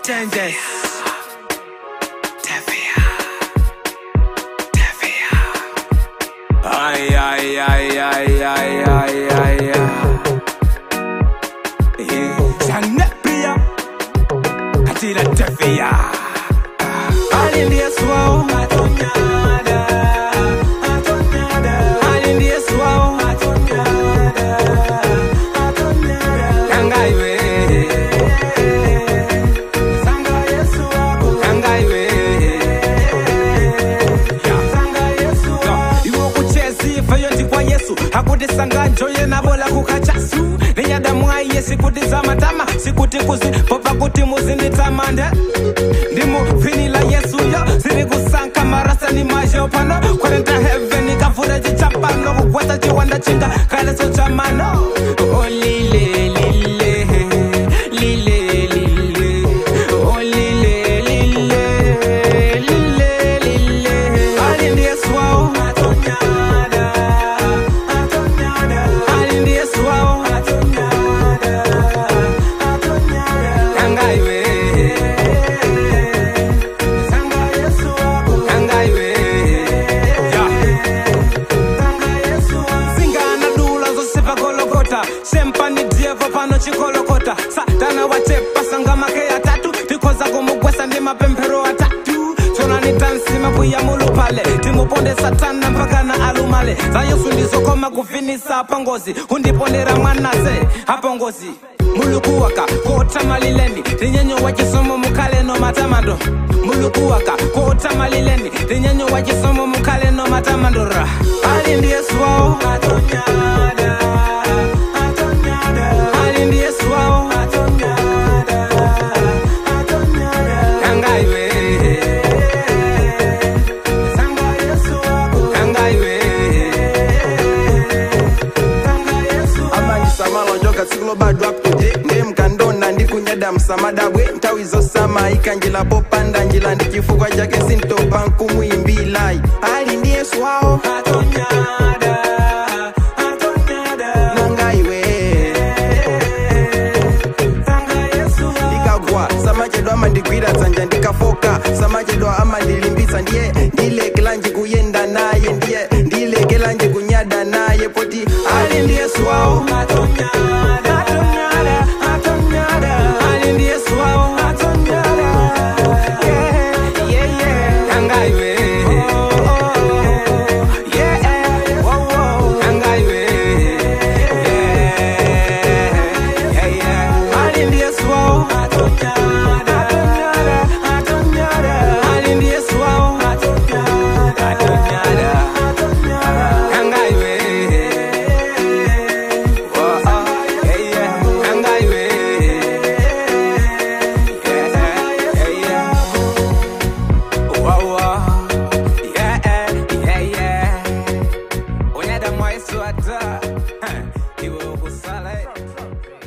Changes. Tevia. Tevia. Ay, ay, ay, ay, ay, ay, ay, ay. Eh, Sanepia. Atila Tevia. Alindi Yesu wao. Atonyada. Atonyada. Alindi Yesu wao. Atonyada. Atonyada. Kangaiwe. Sanga Yesu wako. Kangaiwe. Sanga Yesu wako. Iwo kuchezi fayo ndi kwa Yesu hakudisanga njoye nabola kukachasu ninyadamwaye sikuti za matama sikuti kuzi popa kuti muzinditamande ndimu vini la yesu yo ziri kusanka marasa ni majo pano kwarenta heaven kavura chichapano kugweta chiwanda chinga kaleso chamano oh, lile lile lile lile oh, lile lile lile lile ali ndi yesu wao atonyada atonyada ali ndi yesu wao atonyada atonyada kangaiwe sanga yesu wako kangaiwe yeah. singana dula zosiva gologota shempani diego pano chikolokota satana wachepa sanga make atatu tikoza kumugwesa ndi mapemphero atatu tonani tansima kuya mulupale timuponde satana mpaka na alumale za yesu ndizokoma kufinisa pangozi undipondera mwanase apongozi mulukuwaka kotamalileni tinyenyo wa chisomo mukale no matamando mulukuwaka kotamalileni tinyenyo wa chisomo mukale no matamando ra ali ndi yesu wao atonyada atonyada ali ndi yesu wao atonyada atonyada kangaiwe sanga yesu wako kangaiwe kanga yesu amanyisamalo njoka tsikulo bado aptuje ndemkandona ndikunyada msamadabwe nthawi zosama ikanjila popanda njila ndi chifukwa chake sintopa nkumuyimbilai ali ndi yesu wawo atonyada atonyada nangaiwe kanga yesu wao ndikagwa samachedwa amandigwira dzanja ndikafoka samachedwa amandilimbitsa ndiye ndilekelanji kuyenda naye ndiye ndilekelanji kunyada naye poti ali ndi yesu wawo atonyada atonyada atonyada ali ndi yesu wao atonyada yeah yeah yeah kangaiwe yeah wow wow kangaiwe yeah yeah yeah ali ndi yesu wao atonyada atonyada atonyada ali ndi yesu wao atonyada atonyada atonyada kangaiwe Iwe ukusala